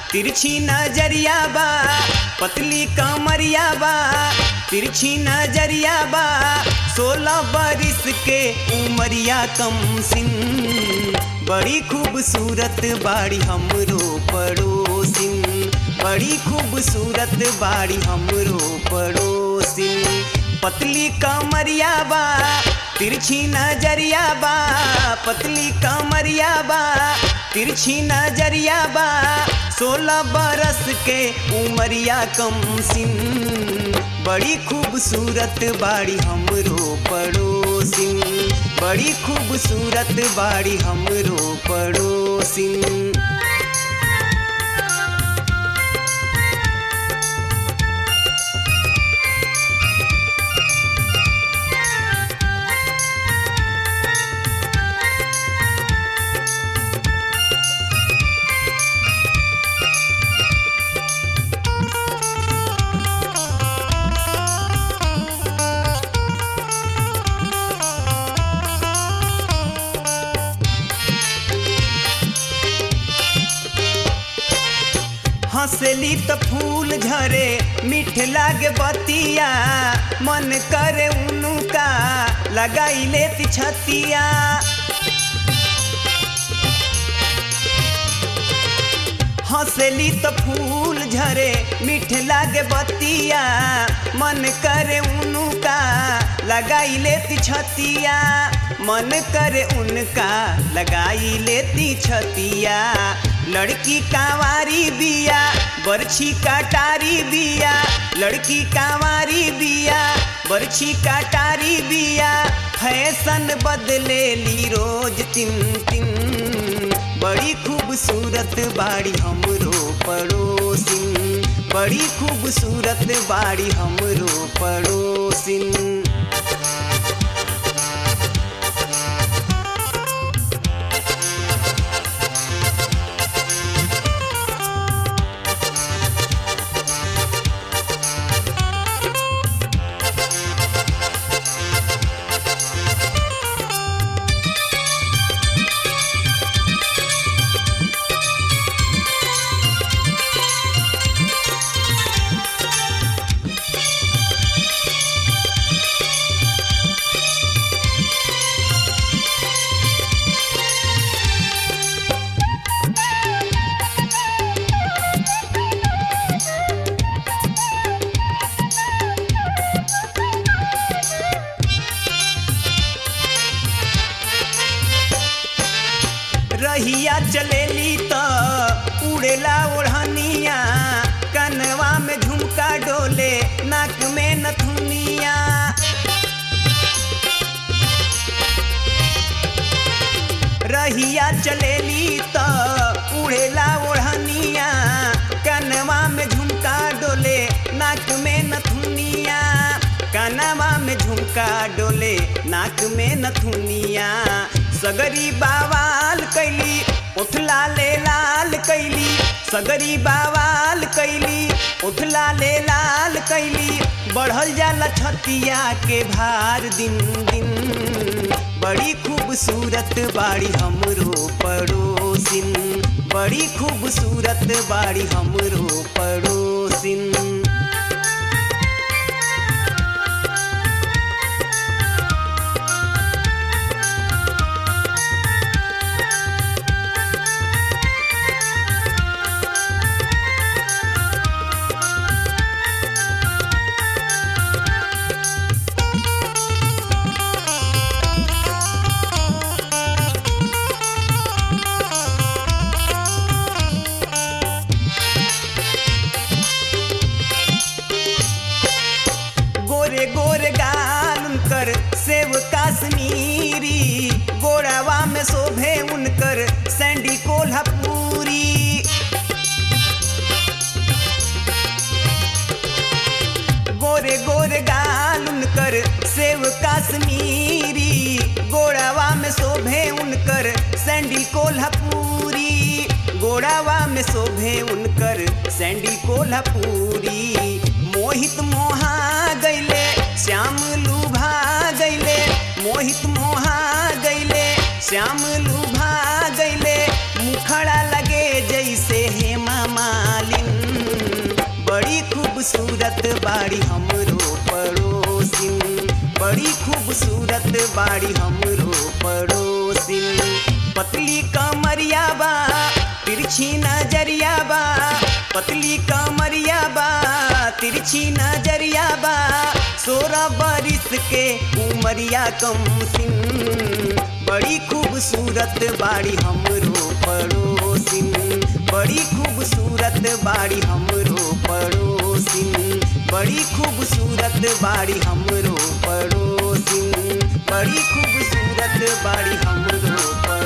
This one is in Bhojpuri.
तिरछी नजरिया बा पतली कमरिया बा तिरछी नजरिया बा सोलह बरिस के उमरिया कम सिन बड़ी खूबसूरत बाड़ी हमरो पड़ोसिन बड़ी खूबसूरत बाड़ी हमरो पड़ोसिन पतली कमरिया बा तिरछी नजरिया बा पतली कमरिया बा तिरछी नजरिया बा सोलह बरस के उमरिया कम सिन बड़ी खूबसूरत बाड़ी हमरो पड़ोसिन बड़ी खूबसूरत बाड़ी हमरो पड़ोसिन हंसली त फूल झरे मीठ लागे बतिया मन करे उनका लगाई लेती छतिया हंसली त फूल झरे मीठ लागे बतिया मन करे उनका लगाई लेती छतिया मन करे उनका लगाई लेती छतिया लड़की कांवारी बिया बरछी काटारी बिया लड़की कांवारी बिया बरछी काटारी बिया फैशन बदले ली रोज तिन तिन बड़ी खूबसूरत बाड़ी हमरो पड़ोसिन बड़ी खूबसूरत बाड़ी हमरो पड़ोसिन रहिया चलेली त उड़ेला ओढ़निया कनवा में झुमका डोले नाक में नथुनिया रहिया चलेली त उड़ेला ओढ़निया कनवा में झुमका डोले नाक में नथुनिया कनवा में झुमका डोले नाक में नथुनिया सगरी बावाल कैली उठला ले लाल कैली सगरी बावाल कैली उठला ले लाल कैली बढ़ल जाला छतिया के भार दिन दिन बड़ी खूबसूरत बाड़ी हमरो पड़ोसिन बड़ी खूबसूरत बाड़ी हमरो पड़ोसिन गोरे गोरे गाल उनकर सेव काश्मीरी गोड़ावा में शोभे उनकर सैंडी कोल्हापुरी गोरे गोरे गाल उनकर सेव काश्मीरी गोड़ावा में शोभे उनकर सैंडी कोल्हापुरी गोड़ावा में शोभे उनकर सैंडी कोल्हापुरी मोहित मोहा गैले श्याम लुभा गैले मोहित मोहा गैले श्याम लुभा गैले मुखड़ा लगे जैसे हे मामा खूबसूरत बाड़ी हमरो पड़ोसिन बड़ी खूबसूरत बाड़ी हमरो पड़ोसिन पतली कमरिया बा तिरछी नजरिया बा पतली कमरिया बा तिरछी नजरिया बा सोलह बरिस के उमरिया कम सिन बड़ी खूबसूरत बाड़ी हमरो पड़ोसिन बड़ी खूबसूरत बाड़ी हमरो पड़ोसिन बड़ी खूबसूरत बाड़ी हमरो पड़ोसिन बड़ी खूबसूरत बाड़ी हमरो पड़ोसिन